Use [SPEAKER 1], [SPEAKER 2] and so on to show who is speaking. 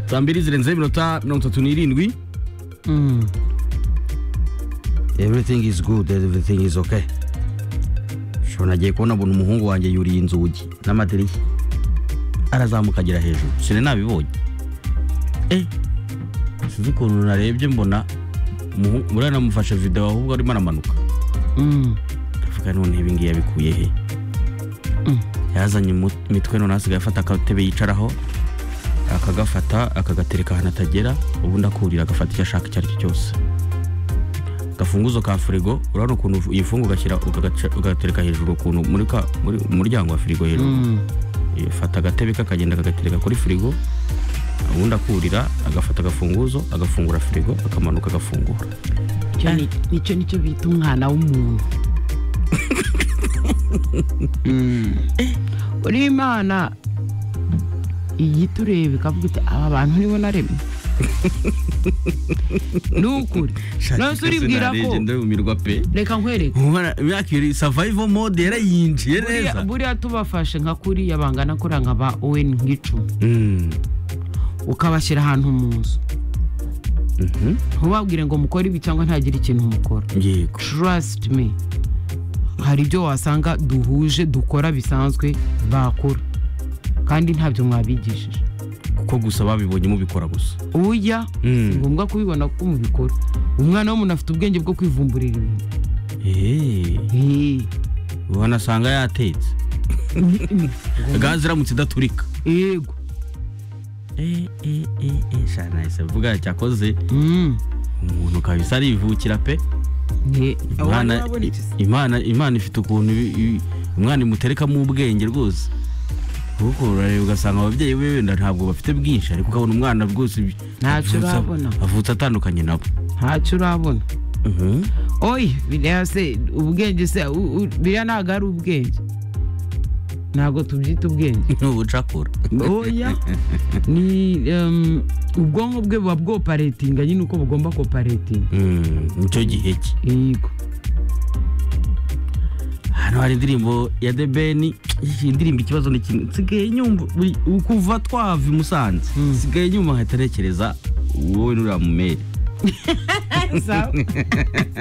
[SPEAKER 1] saa mbiri zirenzeho iminota mirongo itatu n'irindwi everything is good everything is okay ushobora nagiye kubona mbona umuhungu wanjye yuriye inzugi n'amadirishya arazamuka agera hejuru sine nabibonye eh sinzi ukuntu narebye mbona umuhungu- buriya namufashe videwo ahubwo arimo aramanuka ndavuga none ibi ngibi yabikuye he yazanye umu- imitwe none hasigaye afata akatebe yicaraho akagafata akagatereka ahantu atagera ubundi akurira agafata icyo ashaka icyo ari cyo cyose gafunguzo ka firigo urabona ukuntu iyi fungu ugashyira ugagaca- ugatereka hejuru ukuntu muri ka- muri umuryango wa firigo hejuru fata agatebe kakagenda kagatereka kuri firigo ubundi akurira agafata agafunguzo agafungura firigo akamanuka agafungura
[SPEAKER 2] Icyo ni- nicyo nicyo bita umwana w'umuntu uriya imana igita ureba ikavuga iti aba bantu nibo naremye ni ukuri nose uribwira ko
[SPEAKER 1] ndumirwa pe
[SPEAKER 2] reka nkwereke
[SPEAKER 1] yakiri survival mode yarayinjiye
[SPEAKER 2] Buriya-
[SPEAKER 1] neza
[SPEAKER 2] buriya tubafashe nka kuriya bangana kuriya nka ba owen nk'icumi
[SPEAKER 1] Mm.
[SPEAKER 2] ukabashyira ahantu mu nzu
[SPEAKER 1] Mhm.
[SPEAKER 2] ntubabwire ngo mukore ibi cyangwa ntagire ikintu mukora
[SPEAKER 1] yego
[SPEAKER 2] trust me hari ibyo wasanga duhuje dukora bisanzwe bakora kandi ntabyo mwabigishije
[SPEAKER 1] kuko gusa babibonye mubikora gusa
[SPEAKER 2] ujya
[SPEAKER 1] Mm.
[SPEAKER 2] si ngombwa kubibona kuko mubikora umwana w'umuntu afite ubwenge bwo kwivumburira ibintu
[SPEAKER 1] Eh,
[SPEAKER 2] Eh,
[SPEAKER 1] wanasanga yatetse gaze iramutse idaturika
[SPEAKER 2] yego
[SPEAKER 1] shanahise vuga cyakoze
[SPEAKER 2] Mm.
[SPEAKER 1] umuntu kabisa arivukira pe
[SPEAKER 2] Ye-
[SPEAKER 1] Imana-
[SPEAKER 3] Aho wabona iki se?
[SPEAKER 1] imana imana ifite ukuntu ibi- ibi- umwana imuterekamo ubwenge rwose kuko urareba ugasanga ababyeyi be wenda ntabwo bafite bwinshi ariko ukabona umwana rwose ibi- avutse-
[SPEAKER 2] Ntacyo urabona.
[SPEAKER 1] avutse atandukanye nabo
[SPEAKER 2] ntacyo urabona
[SPEAKER 1] Mhm.
[SPEAKER 2] oyi biriya se ubwenge se u- u- biriya ntabwo ari ubwenge ntabwo tubyita ubwenge
[SPEAKER 1] ni ubucakura
[SPEAKER 2] oya ni em, ubwonko bwe buba bwoparetinga nyine uko bugomba koparetinga
[SPEAKER 1] Mm, nicyo gihe cye
[SPEAKER 2] yego
[SPEAKER 1] hano hari indirimbo ya the ben indirimbo ikibazo ni kimwe nsigaye nyumva buri- kuva twava i musanze
[SPEAKER 2] Mm.
[SPEAKER 1] nsigaye nyuma nkahita ntekereza wowe n'uriya mumeri